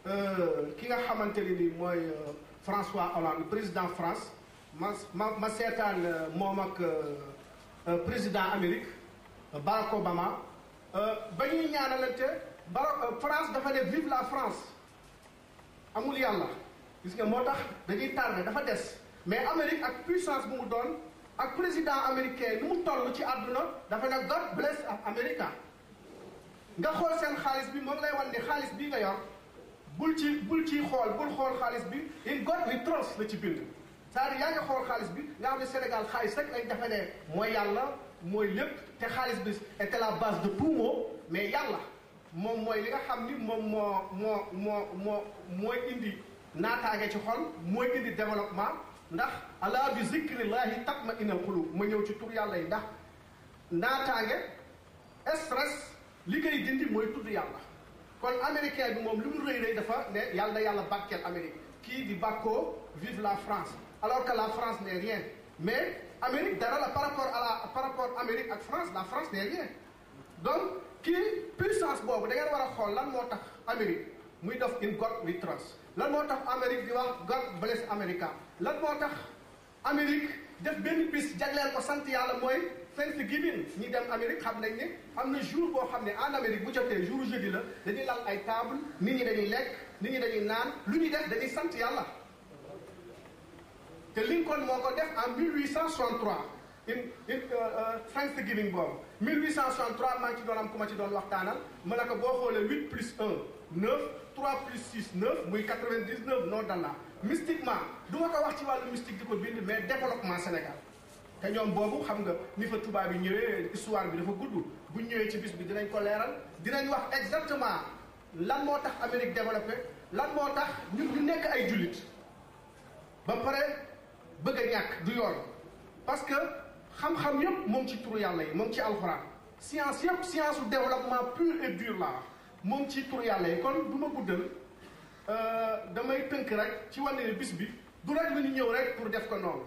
ki nga xamante ne ni mooy François Hollande président France ma ma ma seetaan moom ak président Amérique Barack Obama ba ñuy ñaanalante Barack France dafa ne vive la France amul yàlla gis nga moo tax dañuy tardé dafa des mais Amérique ak puissance bu mu doon ak président américain nu mu toll ci àdduna dafa ne God bless America nga xool seen xaalis bi moom lay wan ni xaalis bii nga yor bul ci bul ciy xool bul xool xaalis bi in God we trust la ci bind c'est-à-dire yaa ngi xool xaalis bi nga xam ne Sénégal xaalis rek lañ defe ne mooy yàlla mooy lépp te xaalis bi était la base de tout mot mais yàlla moom mooy li nga xam ni moom moo moo moo moo mooy indi naataange ci xol mooy indi développement ndax ala bi zikrillahi tatma innal qulub ma ñëw ci tur yàlla yi ndax naataange stress li koy dindi mooy tudd yàlla kon américain bi moom li mu rëy rëy dafa ne yàlla na yàlla barkeel Amérique kii di bàkkoo vive la France alors que la France n'est rien mais Amérique dara la par rapport à la par rapport Amérique ak France la France n'est rien donc kii puissance boobu da ngeen war a xool lan moo tax Amérique muy def in God we trust lan moo tax Amérique di wax God bless America lan moo tax Amérique def benn bis jagleel ko sant yàlla mooy Thanksgiving ñi dem Amérique xam nañ ne am na jour boo xam ne en Amérique bu jotee jour jeudi la dañuy lal ay table nit ñi dañuy lekk nit ñi dañuy naan lu ñuy def dañuy sant yàlla te Lincoln moo ko def en 1863 in in Thanksgiving boobu 1863 maa ngi ci doon am ku ma ci doon waxtaanal ma ne ko boo xoolee 8 plus 1 9 3 plus 6 9 muy 99 non dalla mystiquement du ma ko wax ci wàllu mystique di ko bind mais développement Sénégal te ñoom boobu xam nga ni fa tubaab yi ñëwee histoire bi dafa gudd bu ñëwee ci bis bi dinañ ko leeral dinañ wax exactement lan moo tax Amérique développé lan moo tax ñun ñu nekk ay jullit ba pare bëgg a ñàkk du yoon parce que xam-xam yëpp moom ci turu yàlla yi moom ci alxuraan science yëpp science su développement pur et dur la moom ci turu yàlla yi kon du ma guddal damay tënk rek ci wane ne bis bi du rek lu ñu ñëw rek pour def ko noonu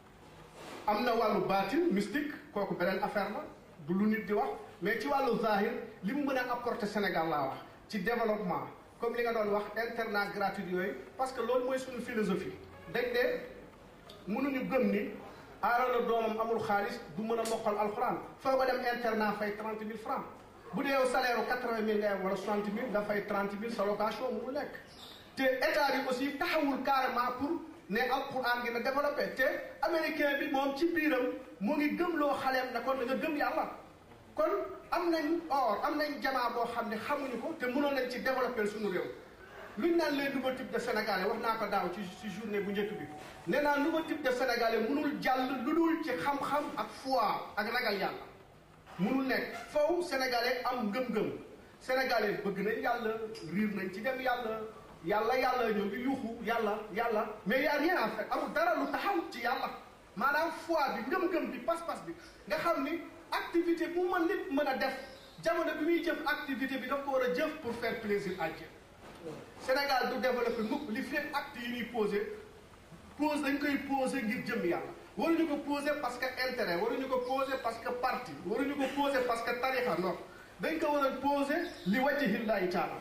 am na wàllu baatin mystique kooku beneen affaire la du lu nit di wax mais ci wàllu zahir li mu mën a apporter Sénégal laa wax ci développement comme li nga doon wax internat gratuit yooyu parce que loolu mooy suñu philosophie dañ ne mënuñu gëm ni aarala doomam amul xaalis du mën a mokkal alxuraan foo ko dem internat fay trente mille francs bu dee yow salaire u quatre-vingt mille nga am wala soixante mille nga fay trente mille sa location mu nekk te état bi aussi taxawul carrément pour ne alxuraan gi na développé te américain bi moom ci biiram mu ngi gëm loo xaleem ne kon da nga gëm yàlla kon am nañ or am nañ jamaa boo xam ne xamuñu ko te mënoon nañ ci développé suñu réew luñ naan les nouveaux types de sénégalais wax naa ko daaw ci ci journée bu njëkk bi nee naa nouveau type de sénégalais mënul jàll lu dul ci xam-xam ak foi ak ragal yàlla mënul nekk faw sénégalais am ngëm-ngëm sénégalais bëgg nañ yàlla riir nañ ci dem yàlla yàlla yàlla ñoo ngi yuuxu yàlla yàlla mais y a rien en fait amul dara lu taxaw ci yàlla maanaam foi bi ngëm-ngëm bi pas-pas bi nga xam ni activité bu mën nit mën a def jamono bi muy jëf activité bi daf ko war a jëf pour faire plaisir à Dieu Sénégal du développé mukk li fi acte yi ñuy posé pose dañ koy posé ngir jëm yàlla waruñu ko posé parce que intérêt waruñu ko posé parce que parti waruñu ko posé parce que tarixa non dañ ko war a posé li wajhillahi taala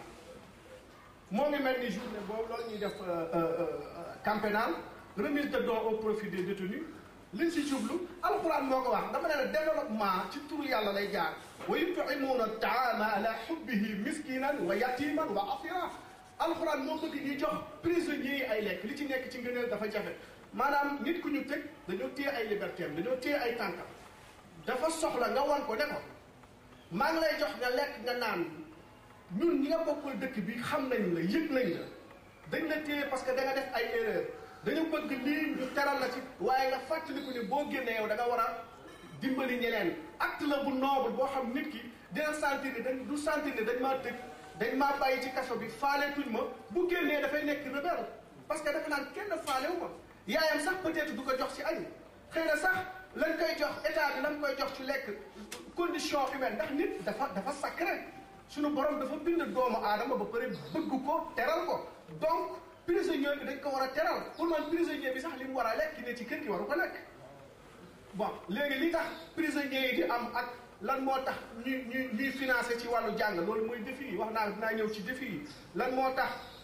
moo ngi mel ni journée boobu loolu ñuy def camp pénal remise de dons au profit des détenus liñ si jublu alxuraan moo ko wax dama ne la développement ci turu yàlla lay jaar wa yut'imuuna taama ala hubbihi miskinan wa yatiman wa asira alxuraan moo bëgg ñuy jox prisonniers yi ay lekk li ci nekk ci ngëneel dafa jafe maanaam nit ku ñu tëj dañoo téye ay liberté am dañoo téye ay tànkam dafa soxla nga wan ko ne ko maa ngi lay jox nga lekk nga naan ñun ñi nga bokkul dëkk bi xam nañ la yëg nañ la dañ la téye parce que da nga def ay erreur dañu bëgg lii ñu teral la ci waaye nga fàttaliku ni boo génnee yow da nga war a dimbali ñeneen acte la bu noble boo xam nit ki dina sentir ni dañ du sentir ni dañ maa tëj dañ maa bàyyi ci kaso bi faaleetuñ ma bu génnee dafay nekk rebelle parce que dafa naan kenn faalewu ma yaayam sax peut-être du ko jox ci añ xëy na sax lañ koy jox état bi lañ koy jox ci lekk condition humaine ndax nit dafa dafa sacré suñu borom dafa bind doomu aadama ba pare bëgg ko teral ko donc prisonnier bi dañ ko war a teral pour man prisonnier bi sax li mu war a lekk ne ci kër gi waru ko lekk bon léegi li tax prisonniers yi di am ak lan moo tax ñuy ñuy ñuy financé ci wàllu jàng loolu mooy défi yi wax naa dinaa ñëw ci défi yi lan moo tax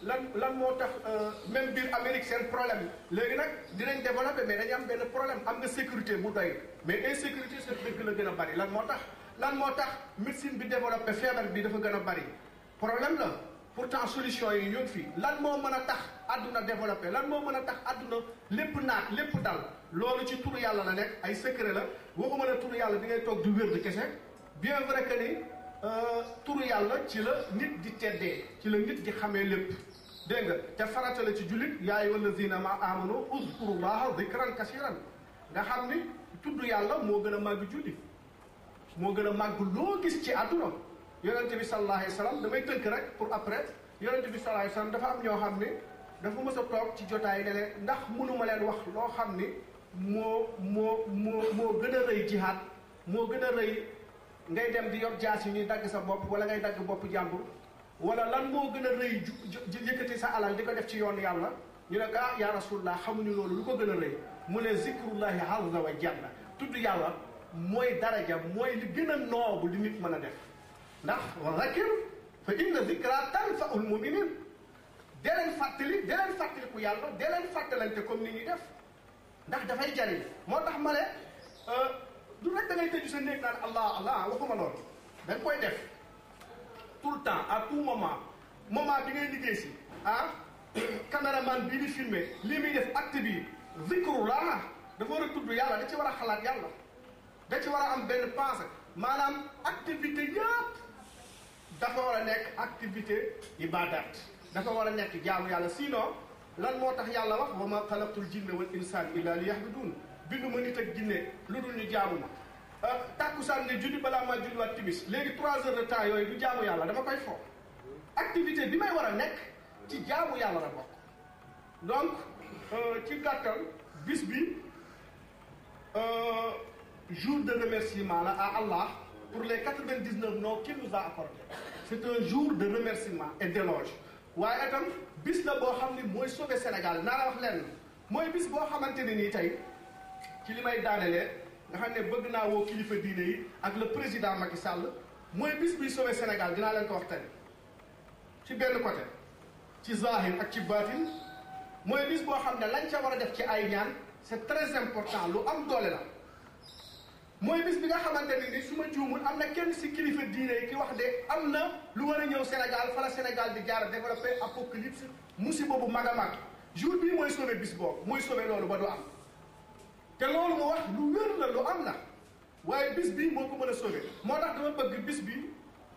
lan lan moo tax même biir Amérique seen problème léegi nag dinañ développé mais dañu am benn problème am nga sécurité bu doy mais insécurité seen dëkk la gën a bari lan moo tax lan moo tax médecine bi développé feebar bi dafa gën a bari problème la pourtant solution yi ñu ngi fi lan moo mën a tax àdduna développé lan moo mën a tax àdduna lépp naat lépp dal loolu ci turu yàlla la nekk ay secret la waxuma ne turu yàlla bi ngay toog di wér di kese bien vrai que ni turu yàlla ci la nit di teddee ci la nit di xamee lépp dégg nga te farata la ci jullit yaa ayyuha allazina ma amanu uzkurullaha zikran kasiran nga xam ni tudd yàlla moo gën a màgg julli moo gën a màgg loo gis ci àdduna yonente bi sallallahu alayhi wa sallam damay tënk rek pour après yonente bi sallallahu alayhi wa sallam dafa am ñoo xam ni dafa mës a toog ci jotaay ne leen ndax mënuma leen wax loo xam ni moo moo moo moo gën a rëy jihaad moo gën a rëy ngay dem di yor jaas yi ñuy dagg sa bopp wala ngay dagg bopp jàmbur wala lan moo gën a rëy ju yëkkati sa alal di ko def ci yoon yàlla ñu ne ah ya rasulullah xamuñu loolu lu ko gën a rëy mu ne zikrullahi azza wa jalla tudd yàlla mooy daraja mooy li gën a noobu li nit mën a def ndax wa zakir fa inna zikra tanfaul muminin dee leen fàttali dee leen fàttaliku yàlla dee leen fàttalante comme ni ñuy def ndax dafay jariñ moo tax ma ne du rek da ngay tëju sa néeg naan allah allah waxuma loolu da nga koy def tout le temps à tout moment moment bi ngay liggéey si ah caméraman bii di filmer lii muy def acte bi zikrullah dafa war a tudd yàlla da ci war a xalaat yàlla da ci war a am benn pensée maanaam activité yëpp dafa war a nekk activité ibadat dafa war a nekk jaamu yàlla sinon lan moo tax yàlla wax wa ma xalaqtul jinne wal insaan illa li yahbudun bindu ma nit ak jinne lu dul ñu jaamu ma tàkkusaan nga julli balaa maa julliwaat timis léegi trois heures de temps yooyu du jaamu yàlla dama koy fo activité bi may war a nekk ci jaamu yàlla la bokk donc ci gàttal bis bi jour de remerciement la à Allah pour les quatre-vingt-dix-neuf noms qu'il nous a accordé c'est un jour de remerciement et d'éloge waaye itam bis la boo xam ni mooy sauver Sénégal naa la wax lenn mooy bis boo xamante ne nii tey ci li may daanelee nga xam ne bëgg naa woo kilifa diine yi ak le président Macky Sall mooy bis biy sauver Sénégal dinaa leen ko wax tey ci benn côté ci zahir ak ci baatin mooy bis boo xam ne lañ ca war a def ci ay ñaan c'est très important lu am doole la mooy bis bi nga xamante ne ni su ma juumul am na kenn si kilifa diine yi ki wax de am na lu war a ñëw Sénégal fa la Sénégal di jaar développé apocalypse musiba bu mag a mag jour bii mooy sauver bis boobu mooy sauver loolu ba du am te loolu mu wax lu wér la lu am la waaye bis bi moo ko mën a sauver moo tax dama bëgg bis bi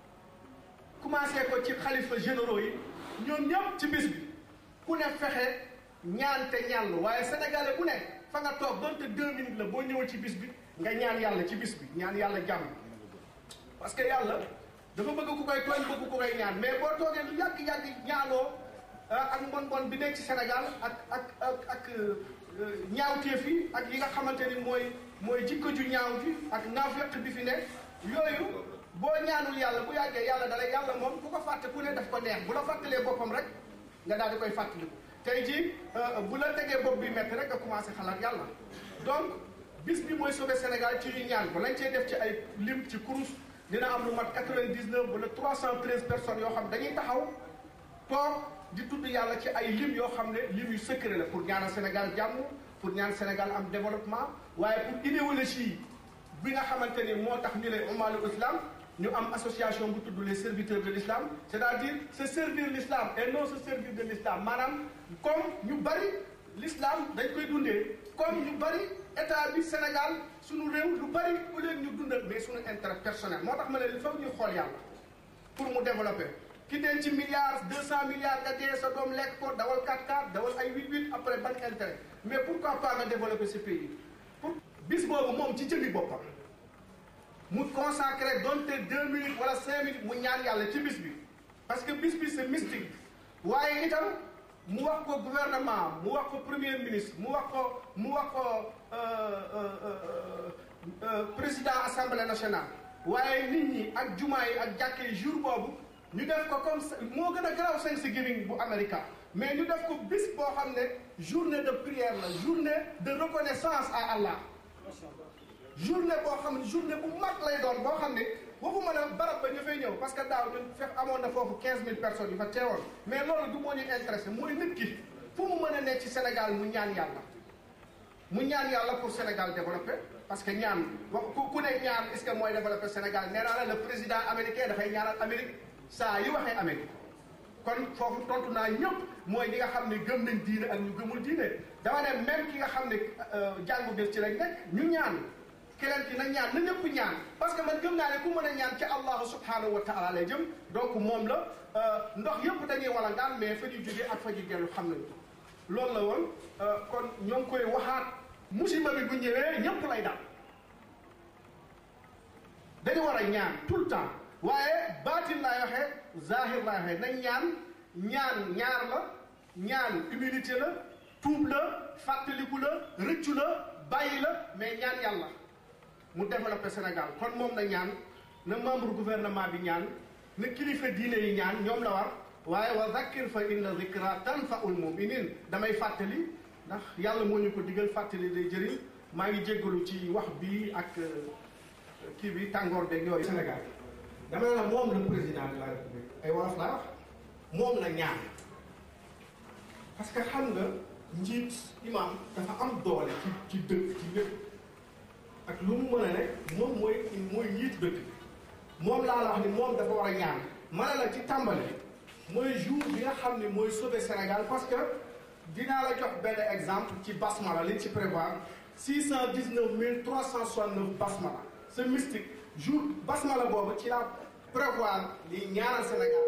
commencé ko ci xalifa généraux yi ñoom ñëpp ci bis bi ku ne fexe ñaan te ñaan waaye sénégalais bu ne fa nga toog donte deux minutes la boo ñëwee ci bis bi nga ñaan yàlla ci bis bi ñaan yàlla jàmm parce que yàlla dafa bëgg ku koy tooñ bëgg ku koy ñaan mais boo toogee lu yàgg-yàgg ñaanoo ak mbon mbon bi nekk ci Sénégal ak ak ak ak ñaawteef yi ak yi nga xamante ni mooy mooy jikko ju ñaaw ji ak naafeq bi fi nekk yooyu boo ñaanul yàlla bu yàggee yàlla dalay yàlla moom ku ko fàtte ku ne daf ko neex bu la fàttalee boppam rek nga daal di koy fàttaliku tey jii bu la tegee bopp bi métti rek nga commencé xalaat yàlla donc bis bi mooy sauver Sénégal ci ñu ñaan ko lañ cee def ci ay lim ci kurus dina am lu mat 99 wala 313 personnes yoo xam dañuy taxaw toog di tudd yàlla ci ay lim yoo xam ne lim yu secret la pour ñaanal Sénégal jàmm pour ñaan Sénégal am développement waaye pour idéologie bi nga xamante ni moo tax ñu ne umalu islam ñu am association bu tudd les serviteurs de l'islam c'est-à-dire se servir l'islam et non se servir de l'islam maanaam comme ñu bari l'islam dañ koy dundee comme ñu bari état bi Sénégal suñu réew lu bari au lieu ñu dundal mais suñu intérêt personnel moo tax ma ne il faut ñu xool yàlla pour mu développer ki den ci milliards deux cent milliards nga dee sa doom lekk ko dawal 4-4 dawal ay 8-8 après ban intérêt mais pourquoi pas nga développer ce pays pour bis boobu moom ci jëmmi boppam mu consacré donte deux minutes wala cinq minutes mu ñaan yàlla ci bis bi parce que bis bi c'est mystique waaye itam mu wax ko gouvernement mu wax ko premier ministre mu wax ko mu wax ko président assemblée nationale waaye nit ñi ak jumaa yi ak jàkkee jour boobu ñu def ko comme moo gën a garaaw Thanksgiving bu Amérique mais ñu def ko bis boo xam ne journée de prière la journée de reconnaissance à Allah journée boo xam ne journée bu mag lay doon boo xam ne waxuma la barab ba ñu fay ñëw parce que daaw ñun fekk amoon na foofu 15000 personnes yu fa teewoon mais loolu du moo ñu intéressé mooy nit ki fu mu mën a nekk ci Sénégal mu ñaan yàlla mu ñaan yàlla pour Sénégal développé parce que ñaan wax ku ku ne ñaan est-ce que mooy développé Sénégal nee naa la le président américain dafay ñaanal Amérique saa yu waxee Amérique kon foofu tontu naa ñëpp mooy ñi nga xam ne gëm nañ diine ak ñu gëmul diine dama ne même ki nga xam ne jàngu bés ci lañ nekk ñu ñaan keneen ki na ñaan na ñëpp ñaan parce que man gëm naa ne ku mën a ñaan ci allahu subhanahu wa taala lay jëm donc moom la ndox yëpp dañuy wala ngaan mais fa ñu jógee ak fa ñu dellu xam nañu loolu la woon kon ñoo ngi koy waxaat musiba bi bu ñëwee ñëpp lay dal dañu war a ñaan tout le temps waaye baatin laay waxee zahir laay waxee nañ ñaan ñaan ñaar la ñaan humilité la tuub la fàttaliku la rëccu la bàyyi la mais ñaan yàlla mu développé Sénégal kon moom na ñaan na membre gouvernement bi ñaan na kilifa diine yi ñaan ñoom la war waaye wa zakkir fa inna zikra tanfaul muminin damay fàttali ndax yàlla moo ñu ko digal fàttali day jëriñ maa ngi jéggalu ci wax bi ak kii bi tàngoor beeg yooyu Sénégal dama ne la moom le président de la république ay wolof laa wax moom la ñaan parce que xam nga njiit imam dafa am doole ci ci dëkk ci lépp ak lu mu mën a ne moom mooy mooy njiit dëkk moom laa la wax ni moom dafa war a ñaan ma ne la ci tàmbali mooy jour bi nga xam ne mooy sauver Sénégal parce que dinaa la jox benn exemple ci basmala liñ ci prévoir six cent dix neuf mille trois cent soixante neuf basmala c'est mystique jour basmala boobu ci la prévoir li ñaanal Sénégal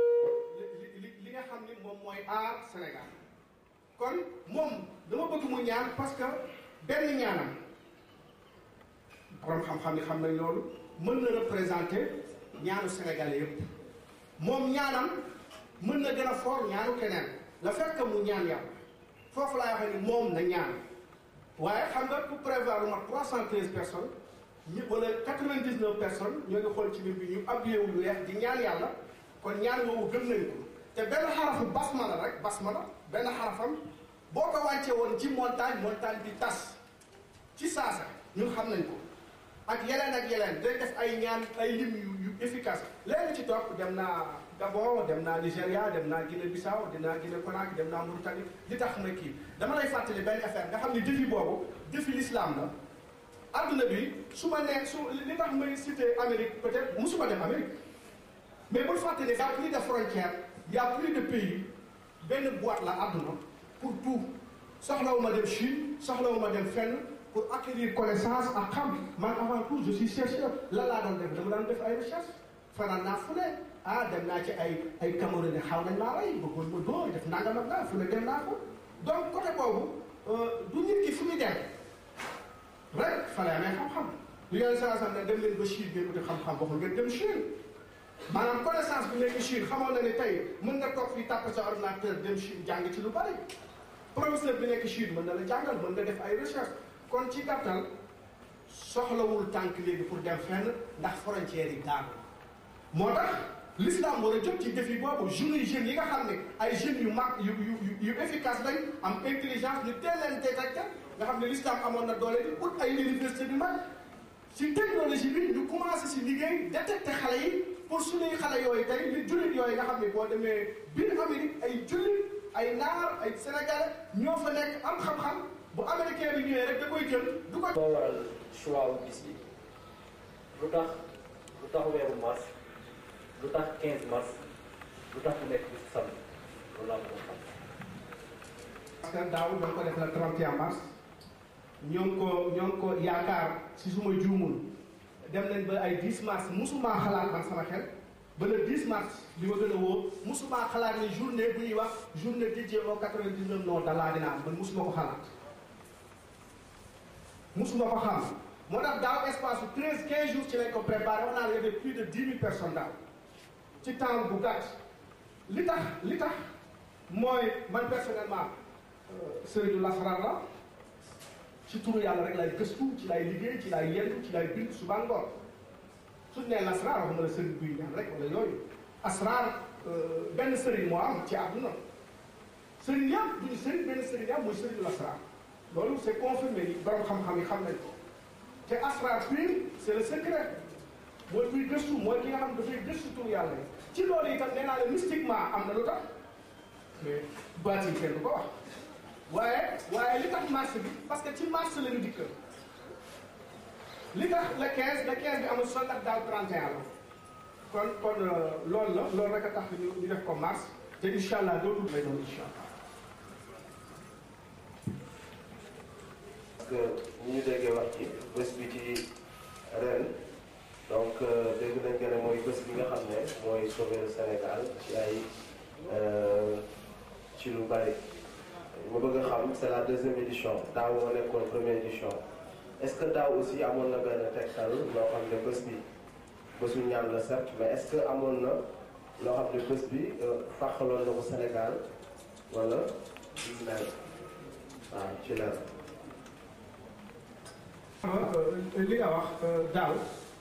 li li li nga xam ni moom mooy aar Sénégal kon moom dama bëgg mu ñaan parce que benn ñaanam borom xam-xam ni xam nañ loolu mën na représenter ñaanu Sénégalais yëpp moom ñaanam mën na gën a fort ñaanu keneen la fekk mu ñaan yàlla foofu laay waxee ni moom na ñaan waaye xam nga pour prévoir lu mat 313 personnes ñu wala 99 personnes ñoo ngi xool ci biir bi ñu habillé wu lu weex di ñaan yàlla kon ñaan woowu gëm nañ ko te benn xarafu basmala rek basmala benn xarafam boo ko wàccee woon ci montagne montagne bi tas ci saasa ñun xam nañ ko ak yeneen ak yeneen day def ay ñaan ay lim yu yu efficace léegi ci topp dem naa Gabon dem naa Nigéria dem naa Guinée Bissau dem naa Guinée Conakry dem naa Mauritanie li tax ma kii dama lay fàttali benn affaire nga xam ne défi boobu défi l'islam la adduna bi su ma nee su li tax may cité Amérique peut-être musuma dem Amérique mais bul fàttali y a plus de frontières y a plus de pays benn boîte la adduna pour tout soxlawuma dem Chine soxlawuma dem fenn pour acquérir connaissance ak xam man avant tout je suis chercheur lan laa doon def dama daan def ay recherche fanaan naa fu ne ah dem naa ci ay ay Cameroun ne xaw nañ maa rey bëggoon ma dóor def nangam ak naa fu ne dem naa ko donc côté boobu du nit ki fu muy dem rek fa lay amee xam-xam lu yenn saa sax ne dem leen ba Chine ngeen uti xam-xam waxul ngeen dem Chine maanaam connaissance bi nekk Chine xamoon na ne tey mën nga toog fii tàpp sa ordinateur dem Chine jàng ci lu bari professeur bi nekk Chine mën na la jàngal mën nga def ay recherche kon ci gàttal soxlawul tànk léegi pour dem fenn ndax frontières yi daanu moo tax l'islam war a jóg ci défi boobu jeunes jeunes yi nga xam ne ay jeunes yu mag yu yu yu efficace lañ am intelligence ñu teel leen détecté nga xam ne l'islam amoon na doole di ut ay université bi mag ci technologie bi ñu commencé si liggéey détecté xale yi pour suñuy xale yooyu tey li jullit yooyu nga xam ne boo demee biir Amérique ay jullit ay naar ay sénégalais ñoo fa nekk am xam-xam bu américain bi ñëwee rek da koy jël du ko. moo waral choix wu bis bi lu tax lu tax weeru mars lu tax 15 mars lu tax mu nekk bisu samedi loolu laa ko xam. parce que daaw ñoo ko def la 31 mars ñoo ngi ko ñoo ngi ko yaakaar si suma juumul dem nañ ba ay 10 mars musuma xalaat man sama xel ba le 10 mars li ma gën a wóor musuma xalaat ni journée bu ñuy wax journée dédiée au 99 non d'Allah dina am man musuma ko xalaat. musuma ko xam moo tax daaw espace bu 13 15 jours ci lañ ko préparé wax naa la y avait plus de 10 000 personnes daaw ci temps bu gàtt li tax li tax mooy man personnellement sëriñu lasrar la ci turu yàlla rek lay gëstu ci lay liggéey ci lay yendu ci lay bind suba ngoon suñ nee lasrar waxuma la sëriñ buy ñaan rek wala yooyu asrar benn sëriñ moo am ci àdduna sëriñ yëpp duñu sëriñ benn sëriñ yëpp mooy sëriñu lasrar loolu c'est confirmé ni borom xam-xam yi xam nañ ko te asrar pur c'est le secret mooy kuy gëstu mooy ki nga xam dafay gëstu tur yàlla yi ci loolu itam nee naa la mystiquement am na lu tax mais baatin kenn du ko wax waaye waaye li tax mars bi parce que ci mars la ñu dikk li tax le 15 le 15 bi amul sol ndax daaw 31 la kon kon loolu la loolu rek a tax ñu ñu def ko mars te incha allah dootul lay doon incha allah. parce que ni ñu déggee wax ci bés bi ci ren donc dégg nañ que ne mooy bés bi nga xam ne mooy sauver Sénégal ci ay ci lu bari ma bëgg a xam c'est la deuxième édition daaw moo nekkoon première édition est-ce que daaw aussi amoon na benn tegtal loo xam ne bés bi bésu ñaan la certes mais est-ce que amoon na loo xam ne bés bi fàqaloon na ko Sénégal wala mel waaw ci leer li nga wax daaw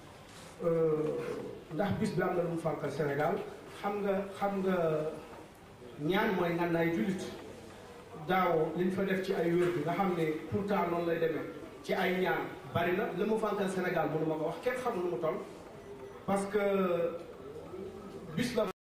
ndax bis bi am na lu mu fànkal Sénégal xam nga xam nga ñaan mooy ngànnaay jullit daaw li ñu fa def ci ay wér bi nga xam ne pourtant noonu lay demee ci ay ñaan bari na li mu fànkal Sénégal mënu ma ko wax kenn xamul nu mu toll parce que bis la